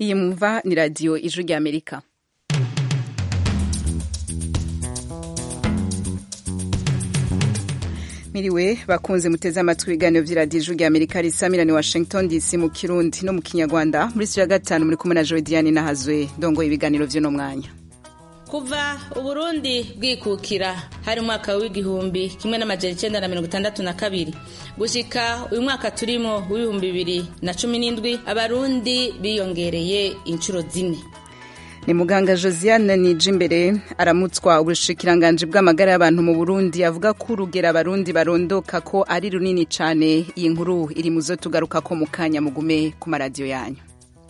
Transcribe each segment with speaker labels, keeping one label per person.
Speaker 1: iyi mumva ni radiyo ijwi ry'amerika miriwe bakunze muteze amatwi ibiganiro by'iradiyo ijwi ry'amerika risamirani washington dc mu kirundi no mu kinyarwanda muri ya gatanu muri kumwe na joe diane nahazwe ndongoye ibiganiro by'uno mwanya
Speaker 2: kuva uburundi bwikukira hari umwaka w'igihumbi kimwe n'amajana icyenda na mirongo itandatu na kabiri gushika uyu mwaka turimo w'ibihumbi bibiri na cumi n'indwi abarundi biyongereye inshuro zine
Speaker 1: ni muganga josiane nijimbere aramutswa ubushikiranganji bw'amagara y'abantu mu burundi avuga ko urugero abarundi barondoka ko ari runini cyane iyi nkuru iri mu zo tugaruka ko mu kanya mugume ku maradiyo yanyu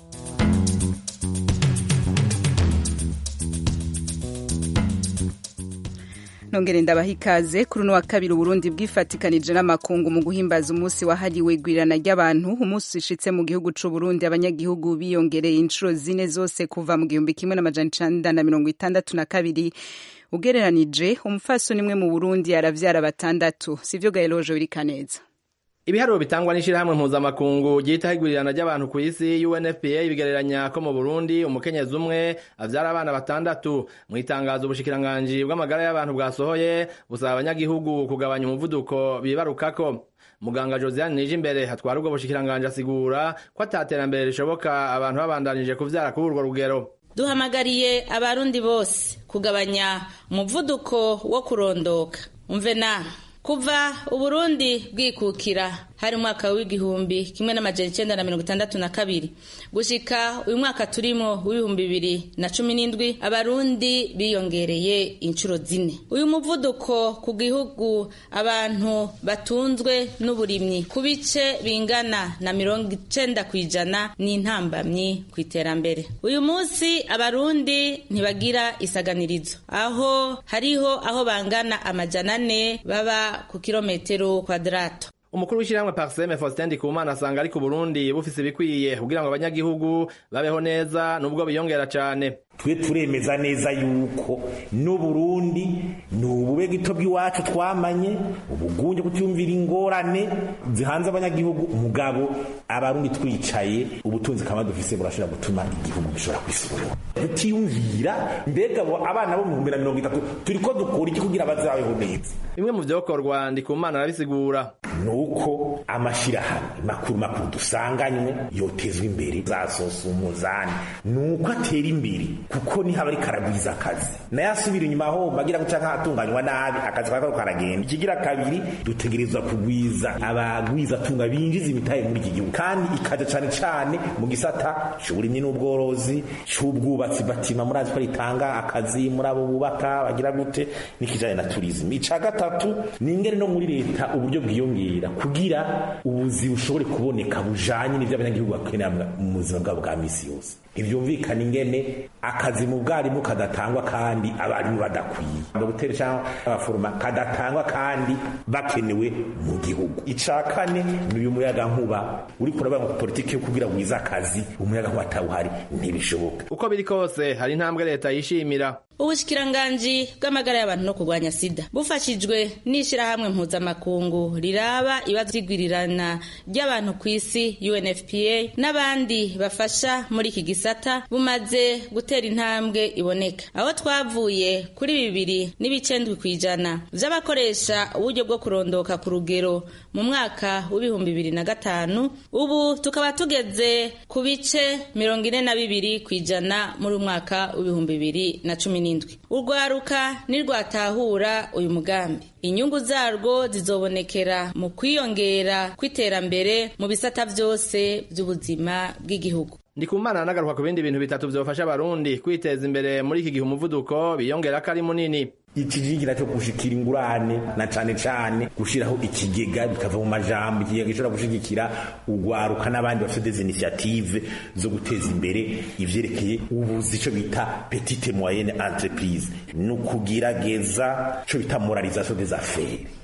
Speaker 1: nongere ndabaha ikaze kuri uno wa kabiri uburundi bwifatikanije n'amakungu mu guhimbaza umunsi wahariwe igwirirana ry'abantu umunsi ushitse mu gihugu c'uburundi abanyagihugu biyongereye inshuro zine zose kuva mu gihumbi kimwe n'amajana icenda na mirongo itandatu na kabiri ugereranije umupfasoni imwe mu burundi aravyara batandatu sivyo gaeloje birikaneza
Speaker 3: ibiharuro bitangwa n'ishirahamwe mpuzamakungu ryitaho igwirirana ry'abantu ku isi UNFPA bigereranya ko mu Burundi umukenyezi umwe avyara abana batandatu mu itangazo ubushikiranganji bw'amagara y'abantu bwasohoye busaba abanyagihugu kugabanya umuvuduko bibarukako muganga Josiane Nijimbere hatwara ubwo bushikiranganji asigura ko ataterambere rishoboka abantu babandanije kuvyara kuri urwo rugero
Speaker 2: duhamagariye abarundi bose kugabanya umuvuduko wo kurondoka umve na kuva uburundi bwikukira hari umwaka w'igihumbi kimwe n'amajana icyenda na mirongo itandatu na kabiri gushika uyu mwaka turimo w'ibihumbi bibiri na cumi n'indwi abarundi biyongereye inshuro zine uyu muvuduko ku gihugu abantu batunzwe n'uburimyi ku bice bingana na mirongo icenda ku ijana ni intambamyi ku iterambere uyu munsi abarundi ntibagira isaganirizo aho hariho aho bangana amajana ane baba ku kilometero kwadrato
Speaker 3: umukuru w'ishyirahamwe parseme faustin ndikumana asanga ari ku burundi bufise ibikwiye kugira ngo abanyagihugu babeho neza nubwo biyongera cane
Speaker 4: twe turemeza neza yuko n'uburundi ni ubube gito bw'iwacu twamanye ubugunge kutyumvira ingorane zihanze abanyagihugu umugabo abarundi twicaye ubutunzi kama dufise burashobora gutuma igihugu gishobora kwisubura tutiyumvira mbega abana bo mu bihumbi na mirongo itatu turiko dukora iki kugira bazabeho neza
Speaker 3: bimwe mu vyokorwa ndikumana arabisigura
Speaker 4: nuko amashirahamwe makuru makuru dusanganywe yotezwa imbere zasosa umuzani nuko atera imbere kuko niho aba ariko aragwiza akazi naye asubira inyuma aho bagira guca nk'ahatunganywa nabi akazi kakaba karagenda ikigira kabiri dutegerezwa kugwiza abagwiza tunga binjiza imitahe muri iki gihugu kandi ikaja cane cane mu gisata c'uburimyi n'ubworozi c'ubwubatsi batima murazi ko ritanga akazi muri abo bubaka bagira gute n'ikijanye na turisme ica gatatu ni ingene no muri leta uburyo bwiyongera kugira ubuzi bushobore kuboneka bujanye n'ivyo abanyagihugu bakenera mu buzima bwabo bwa misi yose ntibyumvikana ingene akazi mu bwarimu kadatangwa kandi abarimu badakwiye dogiteri cyangwa abaforoma kadatangwa kandi bakenewe mu gihugu ica kane ni uyu muyaga nkuba uri kuraba ngo politiki yo kugira wiza akazi umuyaga nkuba atawuhari ntibishoboka
Speaker 3: uko biri kose hari intambwe leta yishimira
Speaker 2: ubushikiranganji bw'amagara y'abantu no kurwanya sida bufashijwe n'ishirahamwe mpuzamakungu riraba ibibazo by'igwirirana ry'abantu ku isi UNFPA n'abandi bafasha muri iki gisata bumaze gutera intambwe iboneka aho twavuye kuri bibiri n'ibicendwi ku ijana vy'abakoresha uburyo bwo kurondoka ku rugero mu mwaka w'ibihumbi bibiri na gatanu ubu tukaba tugeze ku bice mirongo ine na bibiri ku ijana muri umwaka w'ibihumbi bibiri na cumi n'indwi urwaruka nirwatahura uyu mugambi inyungu zarwo zizobonekera mu kwiyongera kw'iterambere mu bisata vyose vy'ubuzima bw'igihugu
Speaker 3: ndikumana nagaruka ku bindi bintu bitatu vyofasha abarundi kwiteza imbere muri iki gihe umuvuduko biyongera ko ari munini
Speaker 4: ikijigira cyo gushikira ingurane na cane cane gushiraho ikigega bikava mu majambo ikigega gishobora gushigikira ugwaruka n'abandi bafite des initiative zo guteza imbere ivyerekeye ubuzi ico bita petite moyenne entreprise no kugerageza ico bita moralisation des affaires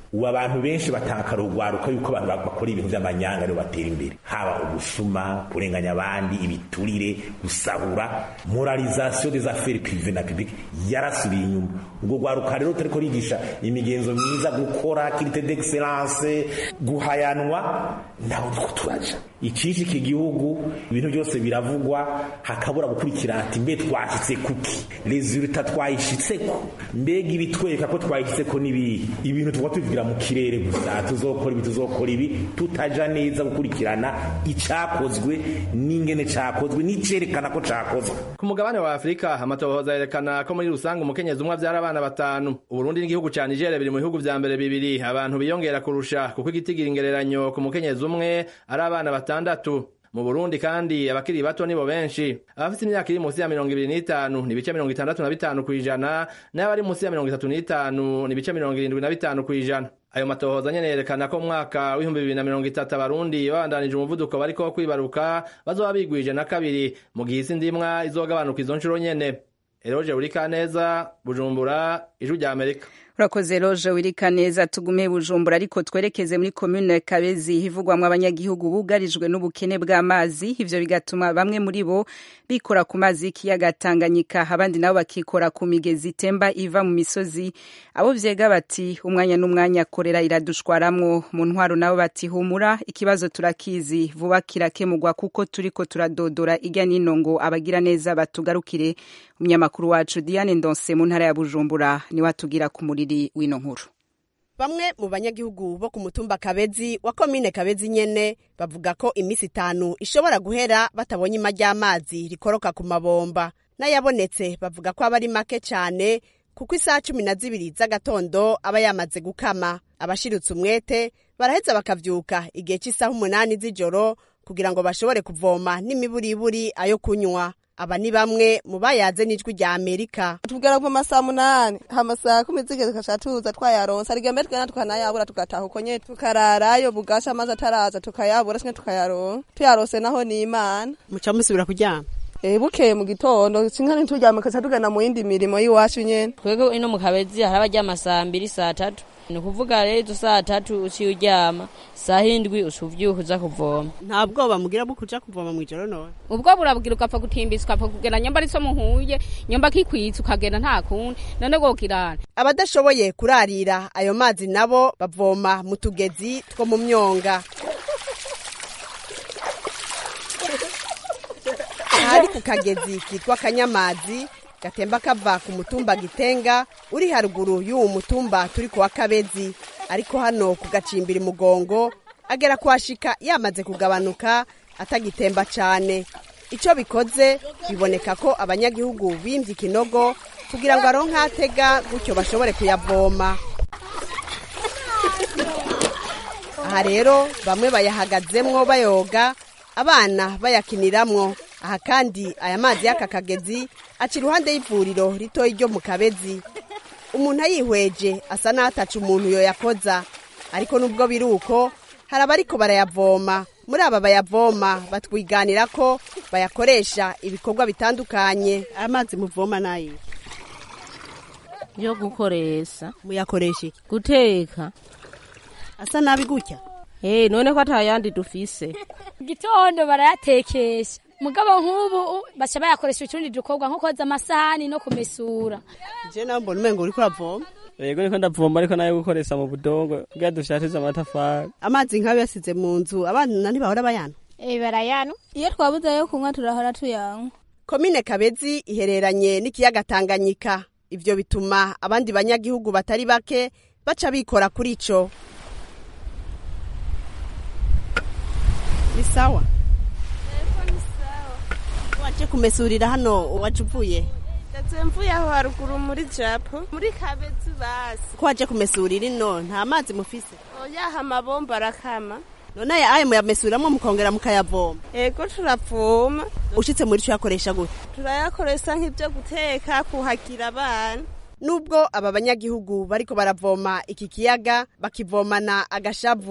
Speaker 4: ubu abantu benshi batakara urwaruka yuko abantu bakora ibintu by'amanyanga aribo batera imbere haba ubusuma kurenganya abandi ibiturire gusahura moralisation des affaires privées na publique yarasubiye inyuma ubwo rwaruka rero turiko rigisha imigenzo myiza gukora qualité d'excellence guhayanwa naho niko turaja ikishi iki gihugu ibintu byose biravugwa hakabura gukurikira ati mbe twashitse kuki resultat twayishitseko mbega ibitwereka ko twayishitseko nibihe ibintu tuba tubigira mu kirere gusa tuzokora ibi tuzokora ibi tutaja neza gukurikirana icakozwe n'ingene cakozwe n'icerekana ko cakozwe
Speaker 3: ku mugabane wa afurika amatohoza yerekana ko muri rusange umukenyezi umwe avyara abana batanu uburundi n'igihugu ca nigeria biri mu bihugu vya mbere bibiri abantu biyongera kurusha kuko igitigira ingereranyo ku mukenyezi umwe ari abana batandatu mu burundi kandi abakiri bato nibo benshi abafite imyaka iri munsi ya mirongo ibiri n'itanu ni ibice mirongo itandatu na bitanu kw'ijana n'abari munsi ya mirongo itatu n'itanu ni ibice mirongo irindwi na bitanu kw'ijana ayo matohoza nyene yerekana ko mu mwaka w'ibihumbi bibiri na mirongo itatu abarundi babandanije umuvuduko bariko kwibaruka bazoba bigwije na kabiri mu gihe isi ndimwa izogabanuka izo nshuro nyene eroje burikaneza bujumbura ijwi rya amerika
Speaker 1: urakoze roje wirika neza tugume bujumbura ariko twerekeze muri komune kabezi hivugwamwo abanyagihugu bugarijwe n'ubukene bw'amazi ivyo bigatuma bamwe muri bo bikora ku mazi y'ikiyaga tanganyika abandi nabo bakikora ku migezi itemba iva mu misozi abo vyega bati umwanya n'umwanya korera iradushwaramwo mu ntwaro nabo bati humura ikibazo turakizi vuba kirakemurwa kuko turiko turadodora irya nino ngo abagira neza batugarukire umunyamakuru wacu diane ndonse mu ntara ya bujumbura niwe atubwira ku muriri w'ino nkuru
Speaker 5: bamwe mu banyagihugu bo ku mutumba kabezi wa komine kabezi nyene bavuga ko iminsi itanu ishobora guhera batabonye ima ry'amazi rikoroka ku mabomba n'ayabonetse bavuga ko aba ari make cyane kuko isaha cumi na zibiri z'agatondo aba yamaze gukama abashiritse umwete baraheza bakavyuka igihe cy'isaha umunani z'ijoro kugira ngo bashobore kuvoma n'imiburiburi ayo kunywa aba ni bamwe mu bayaze n'ijwi rya amerika
Speaker 6: tubwira ko amasaha munani amasaha kumi zigeze tugaca tuza twayaronsa rigambe twena tukanayabura tugataha uko nyene tukararayo bugasha amazi ataraza tukayabura sinye tukayaronka tuyarose naho ni imana
Speaker 5: muca musubira kuryama
Speaker 6: Eh bukeye mu gitondo sinka ntituryama kaca tugana mu yindi mirimo y'iwacu nyene
Speaker 7: twebwe ino mu kabezi hari abaryama saa mbiri saa tatu ni ukuvuga rero izo saa tatu uciye uryama saa hindwi uca uvyuka uza kuvoma
Speaker 5: nta bwoba mugira bwo kuja kuvoma mw'ijoro none
Speaker 8: ubwo burabwira ugapfa gutimbisa ukapfa kugenda nyamba ari so muhuye nyamba kikwitsa ukagenda nta kundi none gokirana
Speaker 5: abadashoboye kurarira ayo mazi nabo bavoma mu tugezi two mu myonga ahari ku kagezi kitwa kanyamazi gatemba kava ku mutumba gitenga uri haruguru y'uwo mutumba turi kuwa kabezi ariko hano ku gacimbiri mugongo agera kuhashika yamaze kugabanuka atagitemba cyane icyo bikoze biboneka ko abanyagihugu bimvye ikinogo kugira ngo aronke atega gutyo bashobore kuyavoma aha rero bamwe bayahagazemwo bayoga abana bayakiniramwo aha kandi aya mazi y'aka kagezi aca iruhande y'ivuriro ritoya ryo mu kabezi umuntu ayihweje asa n'ataca umuntu yoyakoza ariko nubwo biri uko hari abariko barayavoma muri aba bayavoma batwiganira ko bayakoresha ibikorwa bitandukanye amazi muvoma nayo
Speaker 7: yo gukoresha
Speaker 5: muyakoresha iki
Speaker 7: guteka
Speaker 5: asa nabi gutya
Speaker 7: Eh none ko atayandi dufise
Speaker 9: gitondo barayatekesha mugabo nk'ubu baca bayakoresha utundi dukorwa nko koza amasahani no kumesura
Speaker 5: je nawe mbona umengo uriko uravoma
Speaker 10: yego niko ndavoma ariko nayo gukoresha mu budongo kugira dushatize amatafari
Speaker 5: amazi nk'ayo yasize mu nzu abana ntibahora bayana
Speaker 9: eh barayano iyo twabuze yo kunywa turahora tuyanywa
Speaker 5: komine kabezi ihereranye n'ikiyaga tanganyika ivyo bituma abandi banyagihugu batari bake baca bikora kuri ico ni sawa waje kumesurira hano waje uvuye
Speaker 11: ndetse mvuye aho haruguru muri japo muri kabezi basi
Speaker 5: ko waje kumesurira ino nta mazi mufise
Speaker 11: oyaha amabomba arakama
Speaker 5: none aya ayo muyamesuriramwo mukongera mukayavoma
Speaker 11: ego turavoma
Speaker 5: ushitse muri co yakoresha gute
Speaker 11: turayakoresha nk'ibyo guteka kuhagira abana
Speaker 5: nubwo aba banyagihugu bariko baravoma iki kiyaga bakivomana agashavu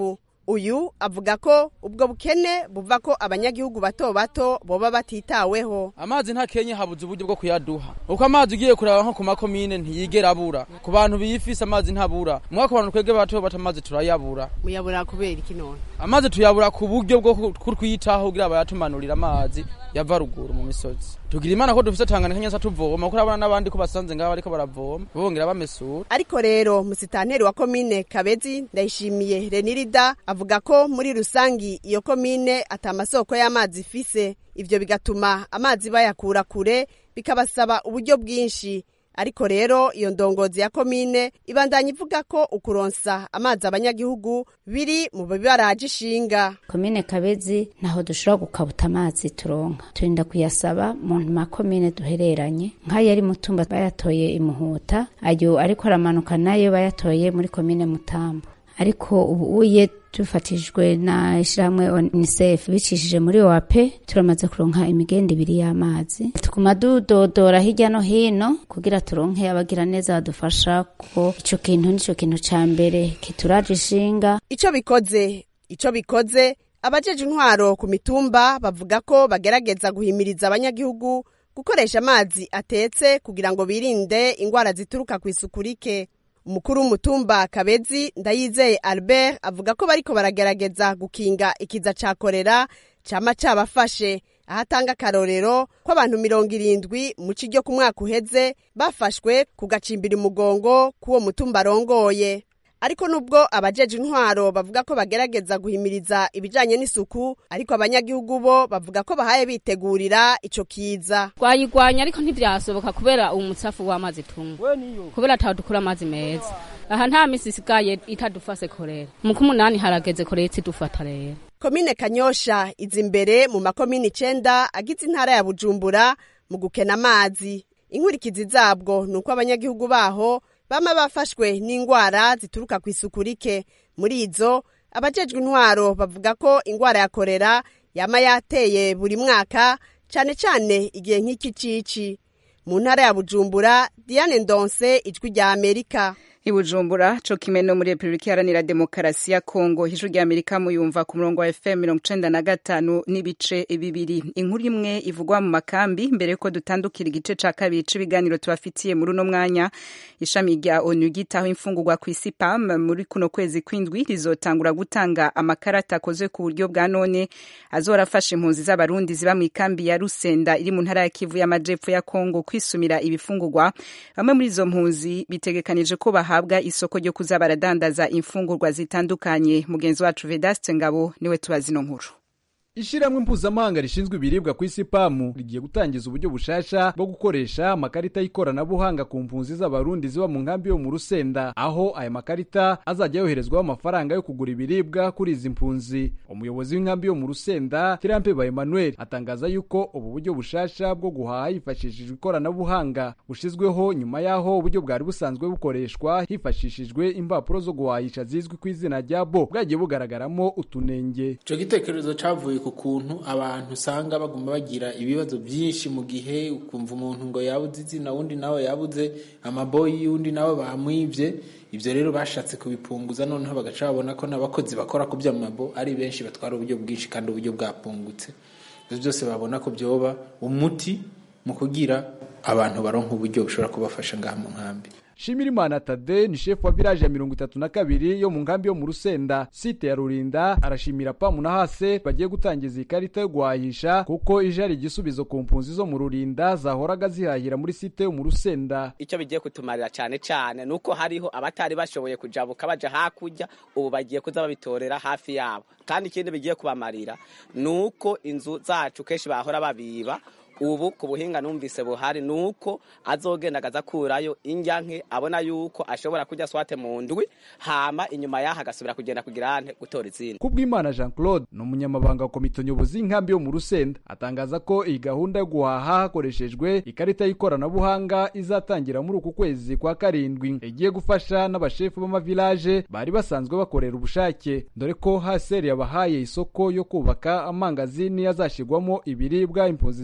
Speaker 5: uyu avuga ko ubwo bukene buva ko abanyagihugu bato bato boba batitaweho
Speaker 12: amazi nta kenye habuze uburyo bwo kuyaduha uko amazi ugiye kuraba nko ku makomine ntiyigera abura ku bantu biyifise amazi ntabura mwaka abantu twebwe bato bato amazi turayabura
Speaker 5: muyabura kubera iki none
Speaker 12: amazi tuyabura ku buryo bwo kutwitaho kugira bayatumanurira amazi yava ruguru mu misozi tugira imana ko dufise tanganyika nyasa tuvoma kuko urabona n'abandi ko basanze ngaho bariko baravoma bongera bamesura
Speaker 5: ariko rero musitanteri wa komine kabezi ndayishimiye renirida avuga ko muri rusangi iyo komine ata masoko y'amazi ifise ivyo bigatuma amazi bayakura kure bikabasaba uburyo bwinshi ariko rero iyo ndongozi ya komine ibandanya ivuga ko ukuronsa amazi abanyagihugu biri mu bibaraje ishinga
Speaker 13: komine kabezi ntaho dushobora gukabuta amazi turonka turinda kuyasaba mu makomine duhereranye nk'ayo ari mutumba bayatoye imuhuta ayo ariko aramanuka nayo bayatoye muri komine mutambo ariko ubu uye dufatishijwe na ishyirahamwe unicef bicishije muri oap turamaze kuronka imigenda ibiri y'amazi tuguma dudodora hirya no hino kugira turonke abagira neza badufasha ko ico kintu nico kintu ca mbere kituraje ishinga
Speaker 5: ico bikoze ico bikoze abajeje intwaro ku mitumba bavuga ko bagerageza guhimiriza abanyagihugu gukoresha amazi atetse kugira ngo birinde ingwara zituruka ku isuku rike umukuru w'umutumba kabezi ndayizeye albert avuga ko bariko baragerageza gukinga ikiza ca korera cama cabafashe aho atanga akarorero ko abantu mirongo irindwi mu ci ryo ku mwaka uheze bafashwe ku gacimbira umugongo k'uwo mutumba arongoye ariko nubwo abajeje intwaro bavuga ko bagerageza guhimiriza ibijanye n'isuku ariko abanyagihugu bo bavuga ko bahaye bitegurira ico kiza
Speaker 8: twayigwanya ariko ntivyasoboka kubera umutsafu w'amazi tunywa kubera ataho dukura amazi meza aha nta misi isigaye itadufase korera mu kumunani harageze korera itidufata rero
Speaker 5: komine kanyosha iza imbere mu makomine icenda agize intara ya bujumbura mu gukena amazi inkurikizi zabwo ni uko abanyagihugu baho bama bafashwe n'ingwara zituruka ku isuku rike muri izo abajejwe intwaro bavuga ko ingwara ya korera yama yateye buri mwaka cane cane igihe nk'iki cici mu ntara ya bujumbura diane ndonse ijwi rya amerika
Speaker 1: ibujumbura co kimwe no muri repubulika iharanira demokarasi ya kongo ijwi rya amerika muyumva ku murongo wa fm mirongo icenda na gatanu n'ibice bibiri inkuru imwe ivugwa mu makambi mbere yuko dutandukira igice ca kabiri c'ibiganiro tubafitiye muri uno mwanya ishami rya onu ryitaho imfungurwa ku isi pam muri kuno kwezi kw'indwi rizotangura gutanga amakarata akozwe ku buryo bwa none azora afasha impunzi z'abarundi ziba mu ikambi ya rusenda iri mu ntara ya kivu y'amajepfo ya kongo kwisumira ibifungurwa bamwe muri izo mpunzi bitegekanije ko baha bahabwa isoko ryo kuza baradandaza imfungurwa zitandukanye mugenzi wacu Vedaste Ngabo niwe tubazi no nkuru
Speaker 14: Ishiramwe mpuzamahanga rishinzwe ibiribwa ku isi pamu rigiye gutangiza uburyo bushasha bwo gukoresha amakarita y'ikoranabuhanga ku mpunzi z'abarundi ziba mu nkambi yo mu Rusenda aho aya makarita azajya yoherezwaho amafaranga yo kugura ibiribwa kuri izi mpunzi umuyobozi w'inkambi yo mu Rusenda Tirampe ba Emmanuel atangaza yuko ubu buryo bushasha bwo guhaha hifashishijwe ikoranabuhanga bushizweho nyuma yaho uburyo bwari busanzwe bukoreshwa hifashishijwe impapuro zo guhahisha zizwi ku izina rya bo bwagiye bugaragaramo utunenge
Speaker 15: ico gitekerezo cavuye ku kuntu abantu usanga baguma bagira ibibazo byinshi mu gihe ukumva umuntu ngo yabuze izina wundi nawe yabuze amaboyi y'undi nawe bamwibye ibyo rero bashatse kubipunguza noneho bagaca babona ko n'abakozi bakora ku by'amabo ari benshi batwara uburyo bwinshi kandi uburyo bwapungutse ibyo byose babona ko byoba umuti mu kugira abantu baronka uburyo bushobora kubafasha ngaha mu nkambi
Speaker 14: Shimirimana Tade ni shefu wa village ya mirongo itatu na kabiri yo mu nkambi yo mu Rusenda site ya Rurinda arashimira pamu na hase bagiye gutangiza ikarita yo guhahisha kuko ije ari igisubizo ku mpunzi zo mu Rurinda zahoraga zihahira muri site yo mu Rusenda
Speaker 16: icyo bigiye kutumarira cyane cyane nuko hariho abatari bashoboye kujabuka baja hakurya ubu bagiye kuza babitorera hafi yabo kandi ikindi bigiye kubamarira nuko inzu zacu kenshi bahora babiba ubu ku buhinga numvise buhari nuko azogenda agaza kurayo indyanke abona yuko ashobora kujya swate mu ndwi hama inyuma yaho agasubira kugenda kugira ante gutora izindi
Speaker 14: Kubwimana Jean Claude ni umunyamabanga wa komite nyobozi y'inkambi yo mu Rusenda atangaza ko iyi gahunda yo guhaha hakoreshejwe ikarita y'ikoranabuhanga izatangira muri uku kwezi kwa karindwi igiye gufasha n'abashefu b'amavilaje bari basanzwe bakorera ubushake dore ko haseri yabahaye isoko yo kubaka amangazini azashirwamo ibiribwa impunzi zizajya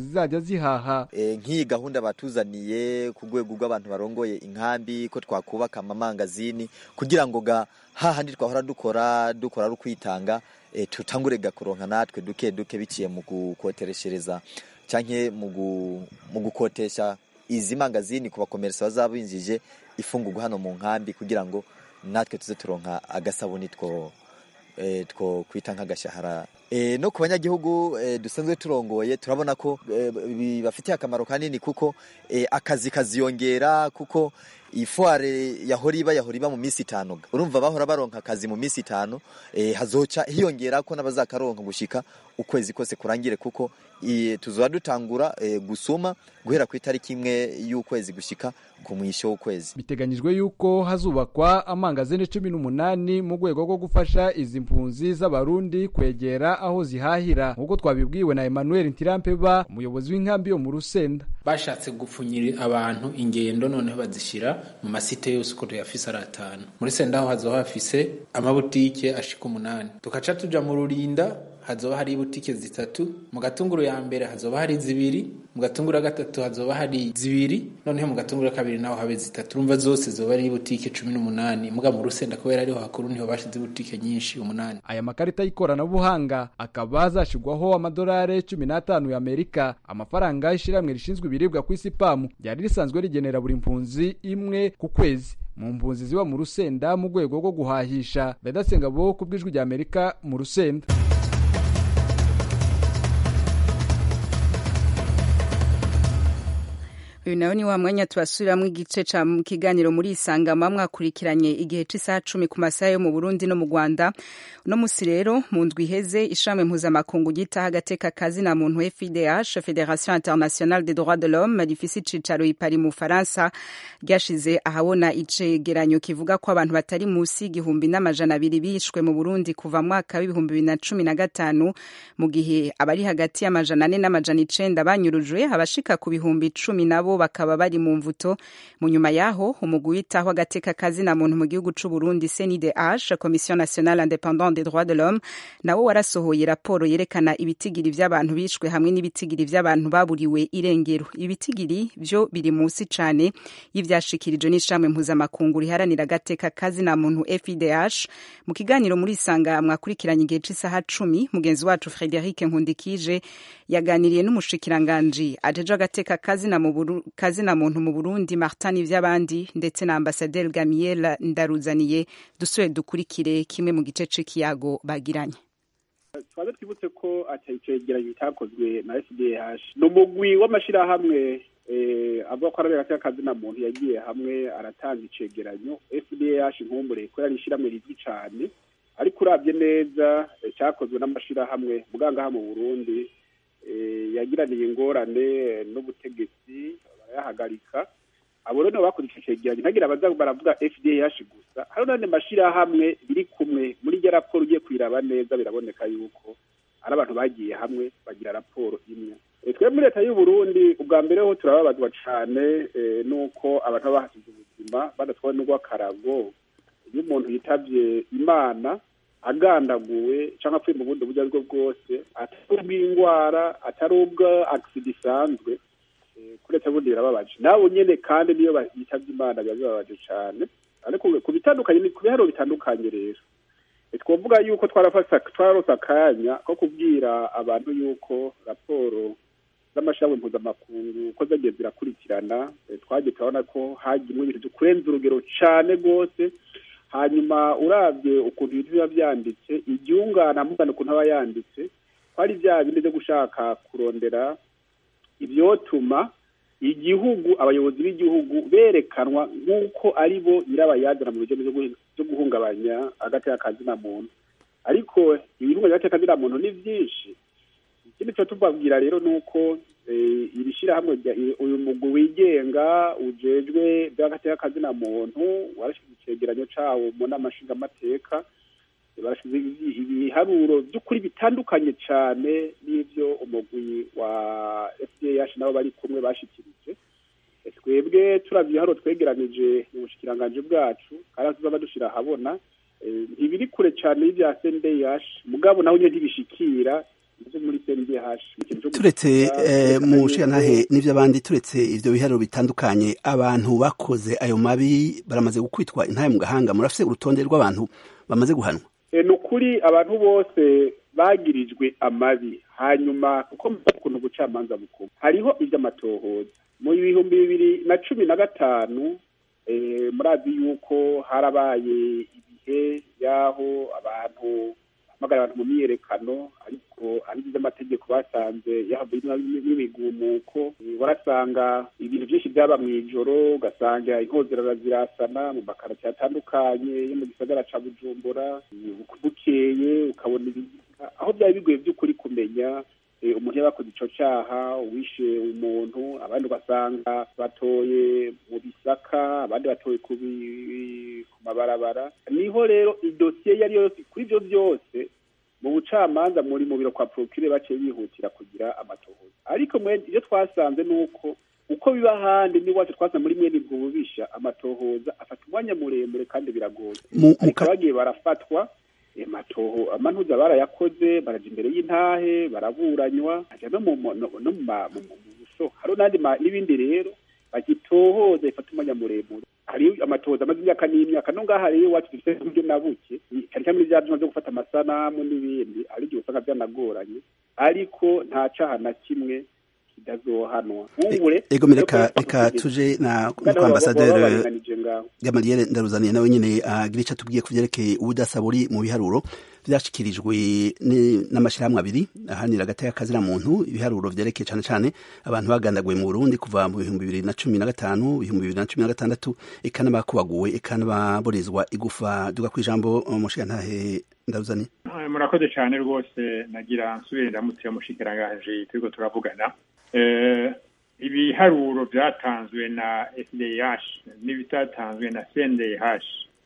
Speaker 14: zihaha
Speaker 17: nk'iyi gahunda batuzaniye ku rwego rw'abantu barongoye inkambi ko twakubaka amamangazini kugira ngo ga hahandi twahora dukora dukora ari ukwitanga tutangure gakoronka natwe duke duke biciye mu gukotereshereza cyangwa mu gukotesha izi mangazini ku bakomeresa bazaba binjije ifungurwa hano mu nkambi kugira ngo natwe tuze turonka agasabuni two two kwita nk'agashahara no ku banyagihugu dusanzwe turongoye turabona ko bibafitiye akamaro kanini kuko akazi kaziyongera kuko ifuare yahora iba yahora iba mu minsi itanu urumva bahora baronka akazi mu minsi itanu hazoca hiyongera ko n'abazakaronka gushika ukwezi kose kurangire kuko tuzoba dutangura gusuma guhera ku itariki imwe y'ukwezi gushika ku mwisho w'ukwezi
Speaker 14: biteganyijwe yuko hazubakwa amangazini cumi n'umunani mu rwego rwo gufasha izi mpunzi z'abarundi kwegera aho zihahira nk'uko twabibwiwe na Emmanuel Ntirampeba umuyobozi w'inkambi yo mu Rusenda
Speaker 15: bashatse gupfunyira abantu ingendo noneho bazishyira mu masite yose uko tuyafise ari atanu muri senda aho hazoba hafise amabutike ashika umunani tukaca tuja mu rurinda hazoba hari ibutike zitatu mu gatunguru ya mbere hazoba hari zibiri mu gatunguru ya gatatu hazoba hari zibiri noneho mu gatunguru ya kabiri naho habe zitatu urumva zose zoba ari ibutike cumi n'umunani muga mu rusenda kubera ariho hakuru niho bashize ibutike nyinshi umunani
Speaker 14: aya makarita y'ikoranabuhanga akaba azashigwaho amadolari cumi n'atanu y'amerika amafaranga y'ishyirahamwe rishinzwe ibiribwa ku isi pamu ryari risanzwe rigenera buri mpunzi imwe ku kwezi mu mpunzi ziba mu rusenda mu rwego rwo guhahisha bedasengabo ku bw'ijwi ry'amerika mu rusenda
Speaker 1: uyu nawe ni wa mwanya tubasubiramwo igice ca mu kiganiro muri isangama mwakurikiranye igihe c'isaha cumi ku masaha yo mu burundi no mu rwanda uno musi rero mu ndwi iheze ishami mpuzamakungu ryitaho agateka kazi na muntu fidh federation internationale des droits de l'homme rifise icicaro i paris mu faransa ryashize ahabona icegeranyo kivuga ko abantu batari musi y'igihumbi n'amajana abiri bishwe mu burundi kuva mu mwaka w'ibihumbi bibiri na cumi na gatanu mu gihe abari hagati y'amajana ane n'amajana icenda banyurujwe abashika ku bihumbi cumi nabo bakaba bari mu mvuto mu nyuma yaho umugwi witaho agateka kazi na muntu mu gihugu c'u Burundi CNIDH Commission Nationale Indépendante des Droits de l'Homme nawo warasohoye raporo yerekana ibitigiri vy'abantu bishwe hamwe n'ibitigiri vy'abantu baburiwe irengero ibitigiri vyo biri musi cane y'ivyashikirijwe n'ishamwe mpuzamakungu riharanira agateka kazi na muntu FIDH mu kiganiro muri isanga mwakurikiranye igihe c'isaha cumi mugenzi wacu Frederic Nkundikije yaganiriye n'umushikiranganji ajeje agateka kazi na mu kazi na muntu mu Burundi Martin Ivyabandi ndetse na Ambassadeur Gamiel Ndaruzaniye dusubire dukurikire kimwe mu gice c'ikiyago bagiranye
Speaker 18: twaze twibutse ko atayicegeranyo itakozwe na FDH ni umugwi w'amashirahamwe avuga ko arabera agateka kazi na muntu yagiye hamwe aratanga icegeranyo FDH nkumbure ko yari ishiramwe rizwi cane ariko urabye neza cyakozwe n'amashirahamwe mugangaha mu Burundi yagiraniye ingorane n'ubutegetsi barayahagarika abo rero bakoze icyo cegeranyo ntagira abaza baravuga FDH gusa hari n'andi mashirahamwe biri kumwe muri iryo raporo ugiye kuyiraba neza biraboneka yuko ari abantu bagiye hamwe bagira raporo imwe twe muri leta y'u Burundi ubwa mbere ho turababazwa cane nuko abantu baba bahasize ubuzima badatwawe n'urw'akarago iyo umuntu yitavye imana agandaguwe cyangwa apfuye mu bundi buryo aribwo bwose atari ubw'indwara atari ubwa agisida isanzwe kuretse bundi birababaje nawe nyene kandi niyo yitabye imana biba bibabaje cane ariko ku bitandukanye ku biharuro bitandukanye rero twovuga yuko twararose akanya ko kubwira abantu yuko raporo z'amashirahamwe mpuzamakungu ko zagiye zirakurikirana twagiye turabona ko hagimwe ibintu vyo kurenza urugero cane rwose hanyuma urabye ukuntu ibintu biba byanditse iryungana mugana ukuntu aba yanditse ko ari bya bindi byo gushaka kurondera ibyotuma igihugu abayobozi b'igihugu berekanwa nk'uko ari bo nyirabayazana mu buryo byo guhungabanya agateka kazina muntu ariko ibihungabanya agateka kazina muntu ni byinshi ikindi cyo tubabwira rero ni uko iri shyirahamwe uyu mugwi wigenga ujejwe by'agateka kazina muntu warashyize icegeranyo cawo mu nama nshingamateka barashize ibiharuro by'ukuri bitandukanye cyane n'ibyo umugwi wa FDH nabo bari kumwe bashikirije twebwe turavye ibiharuro twegeranije mu bushikiranganji bwacu kandi tuzaba dushira ahabona ntibiri kure cyane y'ibya SNDH mugabo naho nyine ntibishikira byo muri CNDH ikintu cyo
Speaker 19: turetse
Speaker 18: gushika,
Speaker 19: eh,
Speaker 18: kwerekana
Speaker 19: mu
Speaker 18: yuko-
Speaker 19: nshingantahe n'ivyo abandi turetse ivyo biharuro bitandukanye abantu bakoze ayo mabi baramaze gukwitwa intahe mu gahanga murafise urutonde rw'abantu bamaze guhanwa
Speaker 18: E, ni ukuri abantu bose bagirijwe amabi hanyuma kuko muzi ukuntu ubucamanza bukuru hariho ivy'amatohoza mu bihumbi bibiri na cumi na gatanu eh, murazi yuko harabaye ibihe y'aho abantu bahamagara abantu mu myiyerekano ariko ari ivy'amategeko basanze yahavuye n'imigumuko Eh, warasanga ibintu byinshi byaba mu ijoro ugasanga inkozerara zirasana mu makarati atandukanye yo mu gisagara ca bujumbura eh, bukeye ukabona ibi- aho byari bigoye by'ukuri kumenya eh, umuntu yabakoze ico caha uwishe umuntu abandi ugasanga batoye mu bisaka abandi batoye ku bi- ku mabarabara niho rero idosiye iyo ari yo yose kuri ivyo vyose mu bucamanza muri mu biro kwa procure baciye bihutira kugira amatohoza ariko mwe iyo twasanze ni uko uko biba ahandi n'iwacu twasanze muri mwene ubwo bubisha amatohoza afata umwanya muremure kandi biragoye
Speaker 19: Mu- mu
Speaker 18: ariko
Speaker 19: ka-
Speaker 18: bagiye barafatwa eh, matoho amantuza barayakoze baraja imbere y'intahe baraburanywa aja no mu mo- no no mu ma- mu- mu- mu buso hari n'andi ma- n'ibindi rero bagitohoza bifata umwanya muremure hari amatohoza amaze imyaka n'imyaka no ngaha rero iwacu dufite uburyo na buke cyane cyane muri bya byuma byo gufata amasanamu n'ibindi hari igihe usanga byanagoranye ariko nta caha na kimwe kidazohanwa ubu re
Speaker 19: ego reka reka tuje na
Speaker 18: Kandi
Speaker 19: kwa
Speaker 18: baba- baba
Speaker 19: ambasaderi
Speaker 18: baringanije ngaho.
Speaker 19: Gamaliel Ndaruzaniye nawe nyene agira ico atubwiye ku vyerekeye ubudasa buri mu biharuro vyashikirijwe ni- n'amashirahamwe abiri ahanira agateka kazira muntu ibiharuro vyerekeye cane cane abantu bagandaguye mu Burundi kuva mu bihumbi bibiri na cumi na gatanu ibihumbi bibiri na cumi na gatandatu eka n'abakubaguwe eka n'ababorezwa igufa duga kw'ijambo umushigantahe Ndaruzaniye
Speaker 20: Eh, murakoze cyane rwose nagira nsubire ndamutse mushikiranganje turiko turavugana Eh, ibiharuro byatanzwe na FDH n'ibitatanzwe na CNDH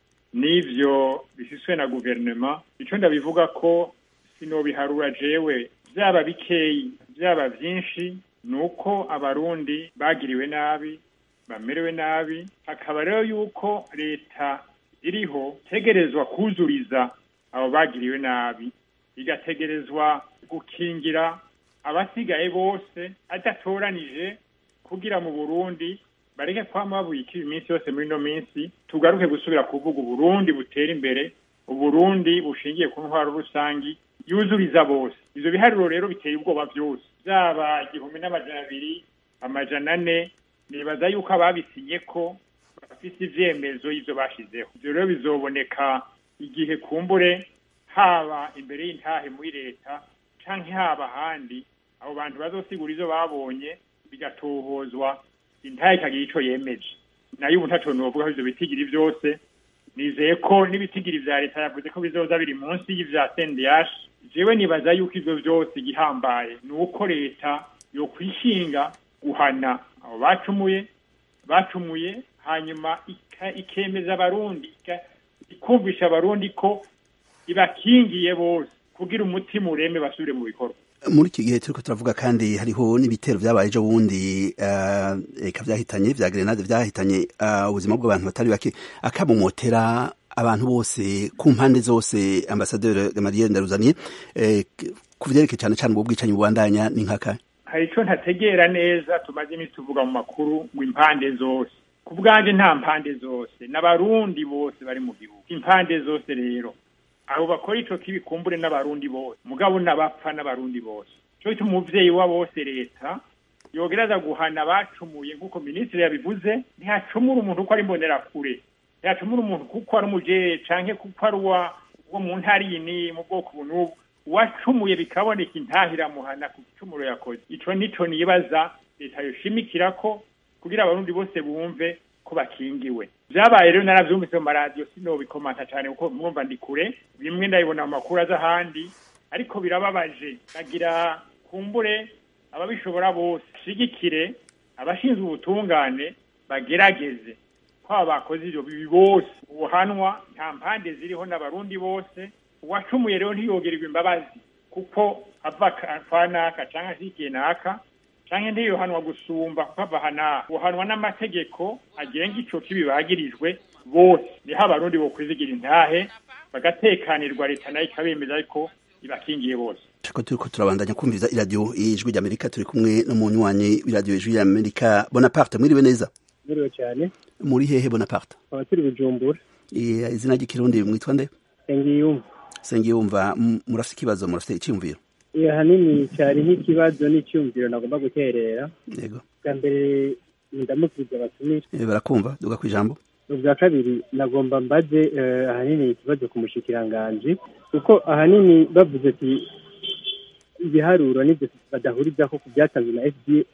Speaker 20: n'ivyo bifiswe na guverinoma ico ndabivuga ko sinobiharura jewe byaba bikeyi byaba byinshi ni uko abarundi bagiriwe nabi bamerewe nabi hakaba rero yuko leta iriho tegerezwa kuzuriza abo bagiriwe nabi igategerezwa gukingira abasigaye bose adatoranije kugira mu Burundi bareke kwama babuyika iminsi yose muri ino minsi tugaruke gusubira kuvuga Uburundi butera imbere Uburundi bushingiye ku ntwaro rusangi yuzuriza bose ivyo biharuro rero biteye ubwoba byose byaba igihumbi n'amajana abiri amajana ane nibaza yuko ababisinye ko bafise ivyemezo y'ivyo bashizeho ivyo rero bizoboneka igihe kumbure haba imbere y'intahe muri leta canke haba ahandi abo bantu bazosigura ivyo babonye bigatohozwa intahe ikagira ico yemeje nayo ubu ntaco novuga ivyo bitigiri vyose nizeye ko n'ibitigiri vya leta yavuze ko bizoza biri munsi y'ivya CNDH jewe nibaza yuko ivyo vyose igihambaye ni uko leta yokwishinga guhana abo bacumuye bacumuye hanyuma ika- ikemeza abarundi ika- ikumvisha abarundi ko ibakingiye bose kugira umutima ureme basubire mu bikorwa
Speaker 19: muri iki gihe turiko turavuga kandi hariho n'ibitero vyabaye ejo bundi eh, eka vyahitanye vya grenade vyahitanye eh, ubuzima bw'abantu batari bake akamumotera abantu bose ku mpande zose ambasaderi Gamaliel Ndaruzaniye eh, k- ku vyerekeye cane cane ubwo bwicanyi bubandanya ni nkaka
Speaker 20: hari ico ntategera neza tumaze iminsi tuvuga mu makuru ngo impande zose ku bwanje nta mpande zose n'abarundi bose bari mu gihugu impande zose rero abo bakora ico kibi kumbure n'abarundi bose mugabo n'abapfa n'abarundi bose co gituma umuvyeyi wa bose leta yogereza guhana abacumuye nk'uko minisitiri yabivuze ntihacumura umuntu uko ari imbonerakure ntihacumura umuntu kuko ari umujeye canke kuko ari uwa wo mu ntara iyi n'iyi mu bwoko ubu n'ubu uwacumuye bikaboneka intahiramuhana ku gicumuro yakoze ico nico nibaza leta yoshimikira ko kugira abarundi bose bumve ko bakingiwe vyabaye rero naravyumvise mu maradiyo sinobikomanta cane kuko mwumva ndi kure bimwe ndabibona mu makuru aza ahandi ariko birababaje bagira kumbure ababishobora bose shigikire abashinzwe ubutungane bagerageze ko aba bakoze ivyo bibi bose ubuhanwa nta mpande ziriho n'abarundi bose uwacumuye rero ntiyogererwa imbabazi kuko ava ka- kwa naka canke ashikiye naka canke ntiyohanwa gusumba kuko ava hana uhanwa n'amategeko agenga ico kibi bagirijwe bose niho abarundi bokwizigira intahe bagatekanirwa leta nayo ikabemeza ariko ibakingiye bose
Speaker 19: ko turiko turabandanya kumviriza iradiyo ijwi ry'amerika turi kumwe n'umunywanyi w'iradiyo ijwi ry'amerika bonaparte mwiriwe neza
Speaker 21: mwiriwe cyane
Speaker 19: muri hehe bonaparte
Speaker 21: tukaba turi bujumbura
Speaker 19: Eh, izina ry'ikirundi mwitwa nde
Speaker 21: sengiyumva
Speaker 19: sengiyumva m- murafite ikibazo murafite icyiyumviro
Speaker 21: iyo ahanini cyari nk'ikibazo n'icyumviro nagomba guterera
Speaker 19: yego
Speaker 21: bwa mbere ndamukiriza abatumire
Speaker 19: Eh, barakumva duga ku ijambo
Speaker 21: ubwa kabiri nagomba mbaze eh, ahanini ikibazo ku mushikiranganji kuko ahanini bavuze ati ibiharuro nibyo badahurizaho ku byatanzwe na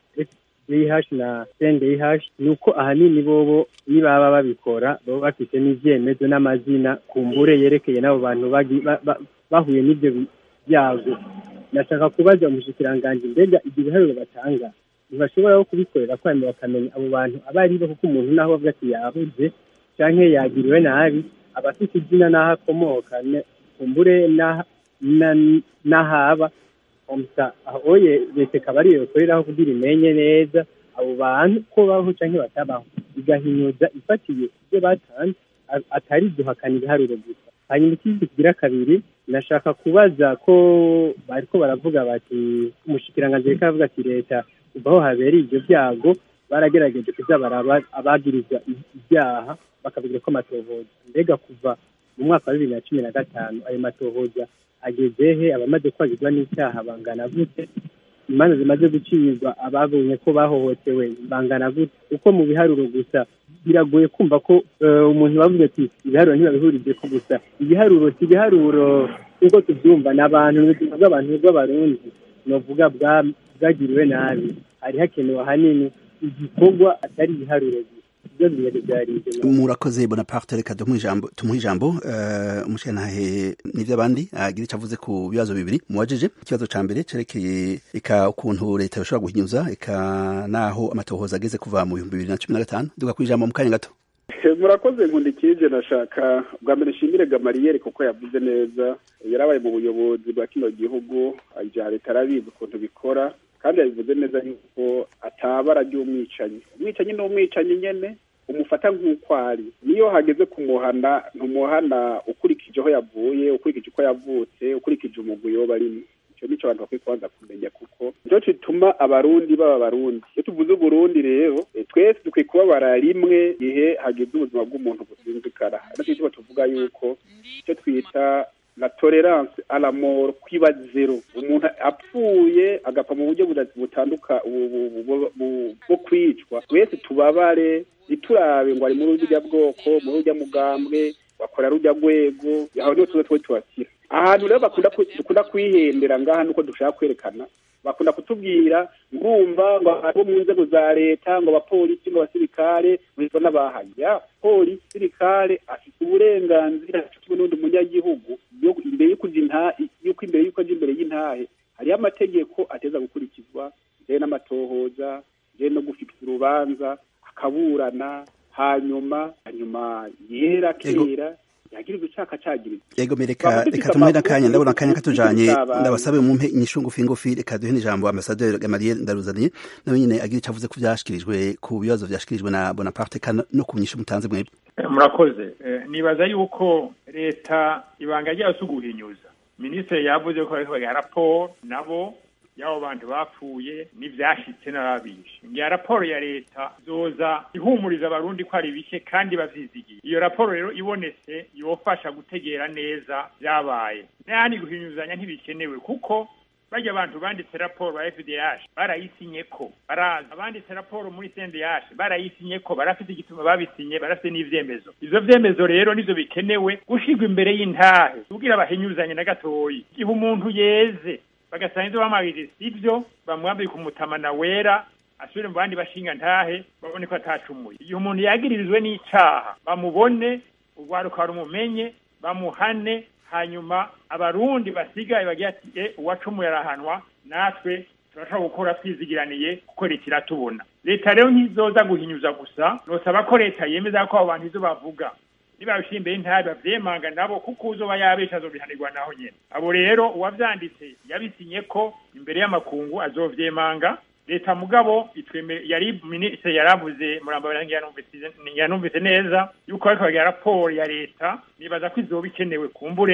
Speaker 21: FDH na CNDH ni uko ahanini bobo nibaba babikora baba bafite n'ivyemezo n'amazina kumbure yerekeye n'abo bantu bagi- ba- ba- bahuye n'ivyo bi- byago nashaka kubaza umushikiranganji mbega ibyo biharuro batanga ntibashobora no kubikorera ko hanyuma bakamenya abo bantu abo ari bo kuko umuntu naho avuga ati yahuze canke yagiriwe nabi aba afite izina n'aho akomoka ne- kumbure n'aha- na- n'ahaba komsa aho oye leta ikaba ariyo ikoreraho kugira imenye neza abo bantu ko babaho canke batabaho igahinyuza ifatiye ibyo batanze a- atari guhakana ibiharuro gusa hanyuma ikindi kigira kabiri nashaka kubaza ko bariko baravuga bati umushikiranganji reka avuga ati leta kuva aho habereye ibyo byago baragerageje kuza baraba abagirizwa ibyaha bakavugira ko amatohoza mbega kuva mu mwaka wa bibiri na cumi na gatanu ayo matohoza ageze he abamaze kwagirwa n'icyaha bangana gute imanza zimaze gucibwa ababonye ko bahohotewe bangana gute kuko mu biharuro gusa biragoye kumva ko eh, umuntu bavuze ati ibiharuro ntibabihurije ko gusa ibiharuro si ibiharuro nk'uko tubyumva ni abantu ni ubuzima bw'abantu bw'abarundi novuga bwa- bwagiriwe nabi hari hakenewe ahanini igikorwa atari ibiharuro gusa ibyo bimeze byari ibyo
Speaker 19: murakoze bonaparte reka tumuhe ijambo tumuhe ijambo eh, umushikirantahe n'ivy'abandi agira ico avuze ku bibazo bibiri muwajije ikibazo ca mbere cerekeye eka ukuntu leta yoshobora guhinyuza eka naho amatohoza ageze kuva mu bihumbi bibiri na cumi na gatanu duga ku ijambo mu kanya gato
Speaker 18: murakoze nkundikije nashaka bwa mbere nshimire gamariyeri kuko yavuze neza yarabaye mu buyobozi bwa kino gihugu ibya leta arabizi ukuntu bikora kandi yabivuze neza yuko atabara ry'umwicanyi umwicanyi ni umwicanyi nyene umufata nk'uko ari niyo hageze kumuhana ntumuhana ukurikije aho yavuye ukurikije uko yavutse ukurikije umugwi yoba arimo icyo nico abantu bakwiye kubanza kumenya kuko nico gituma abarundi baba abarundi iyo tuvuze uburundi rero eh, twese dukwiye kubabara rimwe igihe hageze ubuzima bw'umuntu businzikara ariko icyo tuvuga yuko icyo twita la tolerance à la mort kwiba zero umuntu apfuye agapfa mu buryo buda- butanduka bu- bu- bu- bu- bwo kwicwa twese tubabare ntiturabe ngo ari muri urya bwoko muri urya mugambwe bakora rujya rwego aho niho tuze twe tubakira ahantu rero bakunda ku- dukunda kwihendera ngaha nuko dushaka kwerekana bakunda kutubwira ngumva ngo abo mu nzego za leta ngo abapolisi ngo abasirikare ngo n'abahanya polisi sirikare afite uburenganzira kimwe n'undi munyagihugu yo- imbere yo kuja inta- yuko imbere yuko aja imbere y'intahe hariho amategeko ateza gukurikizwa njyewe n'amatohoza njyewe no gufita urubanza akaburana hanyuma hanyuma yera kera yagirizwa icaka cagirizwa
Speaker 19: ego me reka
Speaker 18: Twaba dufite
Speaker 19: reka tumuhe
Speaker 18: amakuru
Speaker 19: n'akanya ndabona akanya katujanye
Speaker 18: y'ibyabaye.
Speaker 19: ndabasabe mumpe inyishu ngufi ngufi reka duhe n'ijambo ambasaderi gamariye ndaruzaniye nawe nyene agira ico avuze ku vyashikirijwe ku bibazo vyashikirijwe na bonaparte eka no ku nyishu mutanze mwebwe
Speaker 20: Eh, murakoze Eh, nibaza yuko leta ibanga ryayo si uguhinyuza minisitiri yavuze ko bariko bagira raporo nabo y'abo bantu bapfuye n'ivyashitse n'ababishe ngiya raporo ya leta zoza ihumuriza abarundi ko ari bike kandi bavyizigiye iyo raporo rero ibonetse yofasha gutegera neza vyabaye n'ahandi guhinyuzanya ntibikenewe kuko barya abantu banditse raporo ba FDH barayisinye ko baraza abanditse raporo muri CNDH barayisinye ko barafite igituma babisinye barafite n'ivyemezo ivyo vyemezo rero nivyo bikenewe gushirwa imbere y'intahe kugira bahinyuzanye na gatoyi igihe umuntu yeze bagasanga ivyo bamwagirije sivyo bamwambika umutamana wera asubire mu bandi bashinga ntahe babone ko atacumuye igihe umuntu yagiririjwe n'icaha bamubone urwaruka rumumenye bamuhane hanyuma abarundi basigaye bagira ati e uwacumuye arahanwa natwe turashobora gukora twizigiraniye kuko leta iratubona leta rero ntizoza guhinyuza gusa nosaba ko leta yemeza ko abo bantu izo bavuga nibabishira imbere y'intabi bavyemanga nabo kuko uzoba yabesha azobihanirwa naho nyene abo rero uwavyanditse yabisinye ko imbere y'amakungu azovyemanga leta mugabo itweme yari minisitiri yaravuze muramba yanumvise yanumvise neza yuko ariko bagira raporo ya leta nibaza ko izoba ikenewe kumbure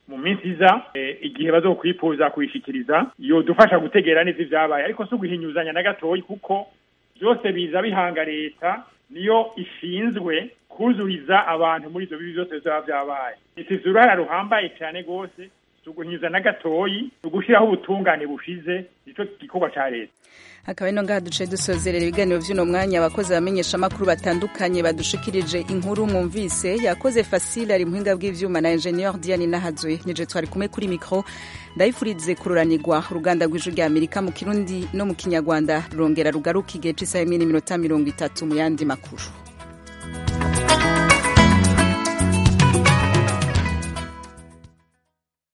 Speaker 20: mu minsi iza eh, igihe bazokwifuza kuyishikiriza yodufasha gutegera neza ivyabaye ariko si uguhinyuzanya na gatoyi kuko byose biza bihanga leta niyo ishinzwe kuzuriza abantu muri ivyo bibi byose bizaba vyabaye ifise uruhara ruhambaye cane rwose si uguhinyuza na gatoyi ni ugushiraho ubutungane bushize nico gikorwa ca leta
Speaker 1: hakaba ino ngaha duce dusozerera ibiganiro vy'uno mwanya abakozi bamenyesha amakuru batandukanye badushikirije inkuru mwumvise yakoze fasile ari muhinga bw'ivyuma na ingenieur Diane Nahazwe nije twari kumwe kuri micro ndayifurize kururanirwa uruganda rw'ijwi rya Amerika mu Kirundi no mu Kinyarwanda rurongera rugaruka igihe c'isaha imwe n'iminota mirongo itatu mu yandi makuru